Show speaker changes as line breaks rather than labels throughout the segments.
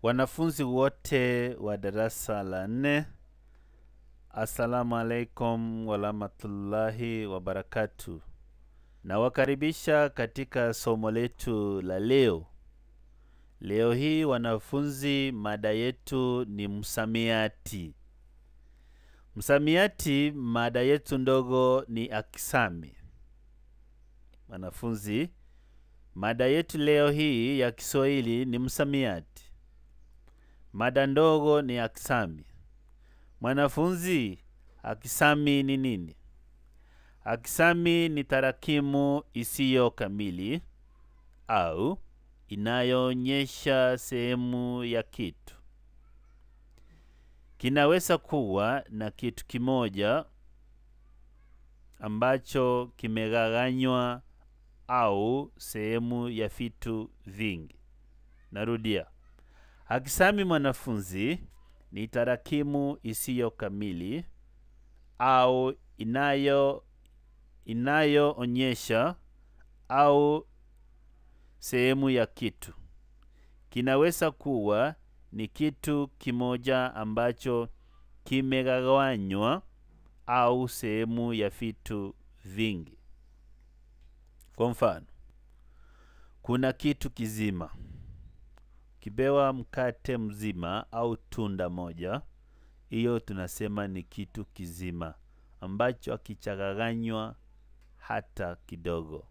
Wanafunzi wote wa darasa la nne, assalamu alaikum warahmatullahi wabarakatu. Nawakaribisha katika somo letu la leo. Leo hii wanafunzi, mada yetu ni msamiati. Msamiati, mada yetu ndogo ni akisami. Wanafunzi, mada yetu leo hii ya Kiswahili ni msamiati. Mada ndogo ni akisami. Mwanafunzi, akisami ni nini? Akisami ni tarakimu isiyo kamili au inayoonyesha sehemu ya kitu. Kinaweza kuwa na kitu kimoja ambacho kimegawanywa au sehemu ya vitu vingi. Narudia. Akisami mwanafunzi ni tarakimu isiyo kamili au inayo inayoonyesha au sehemu ya kitu. Kinaweza kuwa ni kitu kimoja ambacho kimegawanywa au sehemu ya vitu vingi. Kwa mfano, kuna kitu kizima. Kipewa mkate mzima au tunda moja, hiyo tunasema ni kitu kizima ambacho hakichanganywa hata kidogo.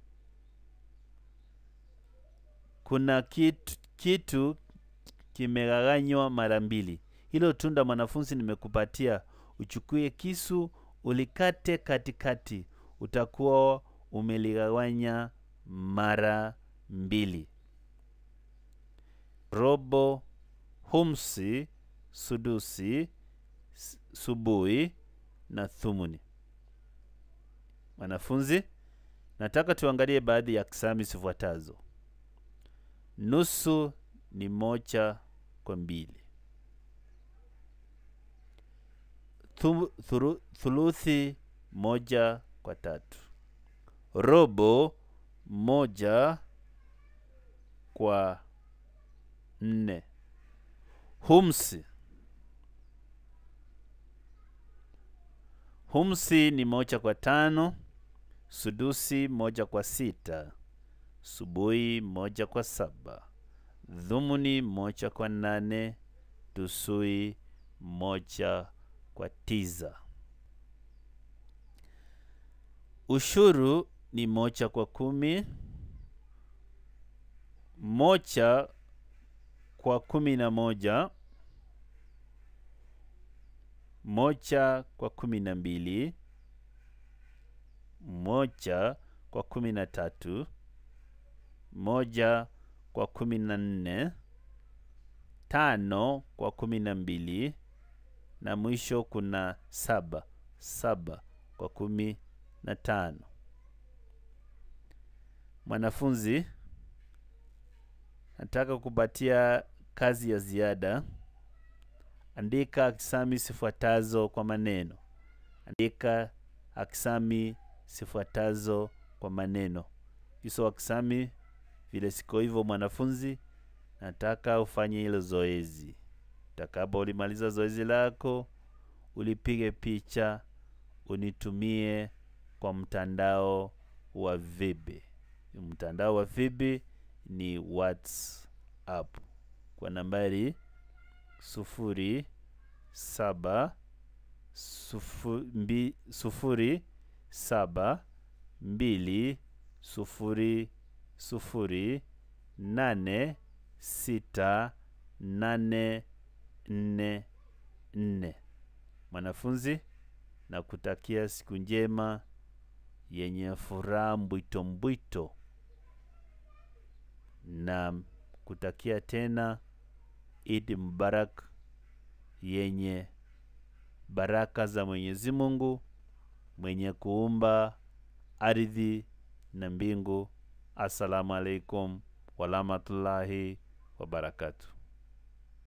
Kuna kitu, kitu kimegawanywa mara mbili. Hilo tunda mwanafunzi nimekupatia, uchukue kisu ulikate katikati, utakuwa umeligawanya mara mbili. Robo, humsi, sudusi, subui na thumuni. Wanafunzi, nataka tuangalie baadhi ya kisami zifuatazo. Nusu ni moja kwa mbili. Thu, thuru, thuluthi moja kwa tatu. Robo moja kwa nne. Humsi humsi ni moja kwa tano. Sudusi moja kwa sita. Subui moja kwa saba. Dhumuni moja kwa nane. Tusui moja kwa tisa. Ushuru ni moja kwa kumi. Moja kwa kumi na moja. Moja kwa kumi na mbili. Moja kwa kumi na tatu. Moja kwa kumi na nne. Tano kwa kumi na mbili. Na mwisho kuna saba. Saba kwa kumi na tano. Mwanafunzi, nataka kupatia kazi ya ziada. Andika akisami zifuatazo kwa maneno. Andika akisami zifuatazo kwa maneno. Hizo akisami vile siko hivyo, mwanafunzi, nataka ufanye hilo zoezi. Utakapo ulimaliza zoezi lako, ulipige picha, unitumie kwa mtandao wa Vibi. Mtandao wa Vibi ni WhatsApp kwa nambari sufuri saba sufuri, sufuri saba mbili sufuri sufuri nane sita nane nne nne. Mwanafunzi, na kutakia siku njema yenye furaha mbwito mbwito, na kutakia tena Idi Mubarak yenye baraka za Mwenyezi Mungu mwenye kuumba ardhi na mbingu. Assalamu alaikum warahmatullahi wabarakatuh.